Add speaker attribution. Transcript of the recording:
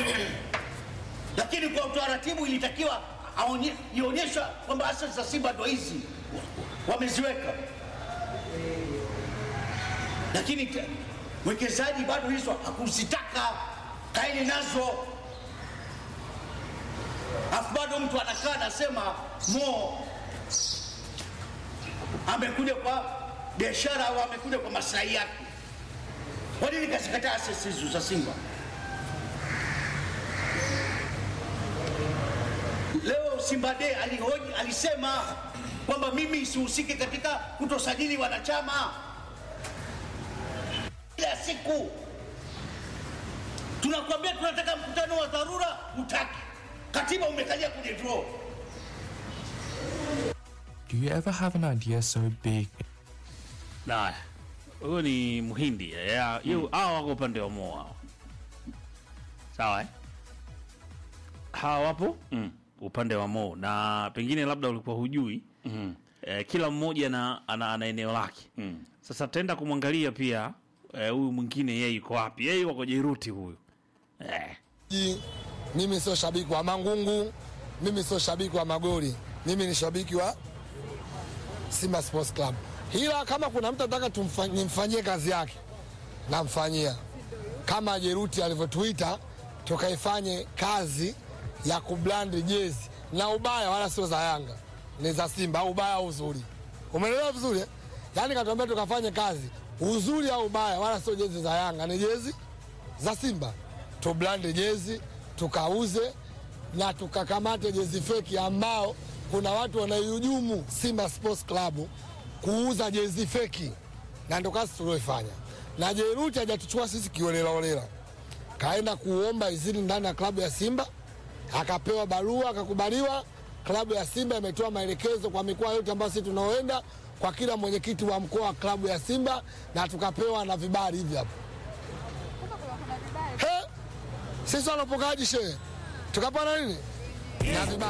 Speaker 1: lakini kwa utaratibu ilitakiwa aonye- ionyeshwa kwamba asasi za Simba ndo hizi wameziweka, lakini te- mwekezaji bado hizo hakuzitaka, kaeni nazo, afu bado mtu anakaa anasema Mo amekuja kwa biashara au amekuja kwa maslahi yake. Kwa nini kazikataa asasi hizo za Simba? Leo Simba Day alihoji, alisema kwamba mimi sihusiki katika kutosajili wanachama. Kila siku tunakwambia tunataka mkutano wa dharura, hutaki. Katiba umekalia kwenye draw.
Speaker 2: Do you ever have an idea so big
Speaker 3: Haya, huyo ni Mhindi ya- yu- hawa wako upande wa Mo hawa, sawa eh? Hawa wapo mm. upande wa Mo na pengine labda ulikuwa hujui mm. eh, kila mmoja na, ana, ana eneo lake mm. Sasa tutaenda kumwangalia pia eh, huyu mwingine yeye yuko wapi? Yeye wako Jairuti huyu eh.
Speaker 4: Ji, mimi sio shabiki wa Mangungu, mimi sio shabiki wa Magori, mimi ni shabiki wa Simba Sports Club. Ila kama kuna mtu anataka tumfa- nimfanyie kazi yake, namfanyia kama Jeruti alivyotuita tukaifanye kazi ya kublandi jezi na ubaya, wala sio za Yanga, ni za Simba au ubaya au uzuri. Umeelewa vizuri eh? Yaani katuambia tukafanye kazi uzuri au ubaya, wala sio jezi za Yanga, ni jezi za Simba. Tublande jezi tukauze na tukakamate jezi feki ambao kuna watu wanaihujumu Simba Sports Club kuuza jezi feki, na ndo kazi tulioifanya. Na Jeruti hajatuchukua sisi kiolelaolela, kaenda kuomba izini ndani ya klabu ya Simba, akapewa barua, akakubaliwa. Klabu ya Simba imetoa maelekezo kwa mikoa yote ambayo sisi tunaoenda, kwa kila mwenyekiti wa mkoa wa klabu ya Simba, na tukapewa na vibali hivi hapo. He, sisi wanapokaji shehe tukapana nini na vibali